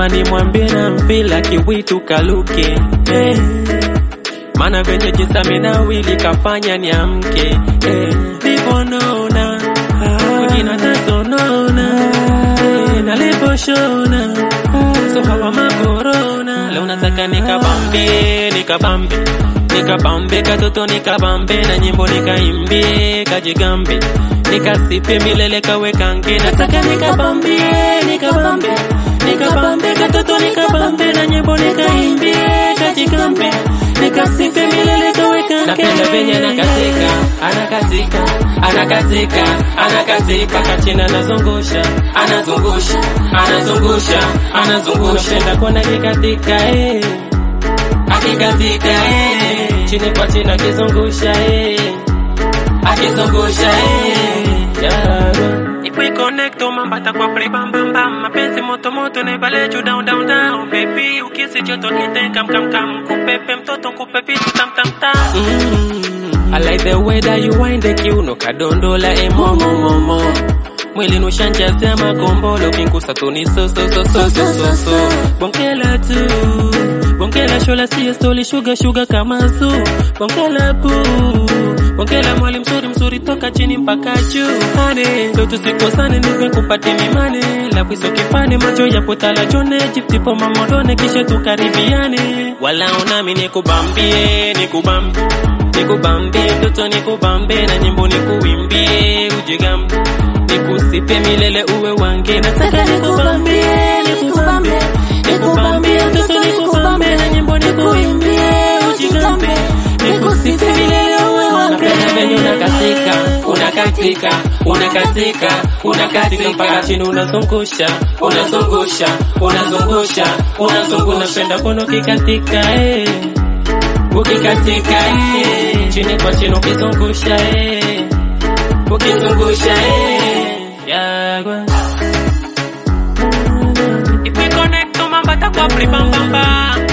ama nimwambie na mpila kiwitu kaluke eh. Mana venye jinsi amenawili kafanya niamke eh. Nivonona wengine tasonona eh. Naliposhona so hawa makorona leo nataka nikabambe nikabambe nikabambe katoto nikabambe na nyimbo nikaimbie kajigambe nikasipe milele kawekange nataka nikabambie nikabambe nikabambe katoto nikabambe na nyimbo nikaimbie kajigambe nikasipe milele kawekange napenda venye anakatika anakatika anakatika anakatika kachina anazungusha anazungusha anazungusha anazungusha napenda kuona kikatika eh akikatika eh chini kwa chini akizungusha eh akizungusha eh yeah. Ipo connect mambata kwa play bam bam bam mapenzi moto moto never let you down down down baby ukisi joto kite kam kam kam kupepe mtoto kupe vitu tam tam tam mm. I like the way that you wind the kiuno kadondola e momo momo mwili nushanjazia makombolo kinkusa tuni so so so so so so so bongela tu bongela shola siya stoli shuga shuga kama zu bongela pu bongela mwali mzuri mzuri toka chini mpaka juu ane ndo tusikosane nive kupate mimane labwiso kipane macho ya potala jone jiptipo mamodone kisha tukaribiane wala unami nikubambie nikubambie nikubambie mtoto nikubambie na nyimbo nikuimbie ujigambe nikusipe milele uwe wange nataka nikubambie nikubambie nikubambie mtoto nikubambie na nyimbo nikuimbie ujigambe nikusipe milele uwe wange napenda venye unakatika unakatika unakatika unakatika mpaka chini unazungusha unazungusha unazungusha unazungusha napenda kono kikatika eh ukikatika eh chini kwa chini ukizungusha eh ukizungusha eh yagwa If we connect to mambata kwa pri bam bam bam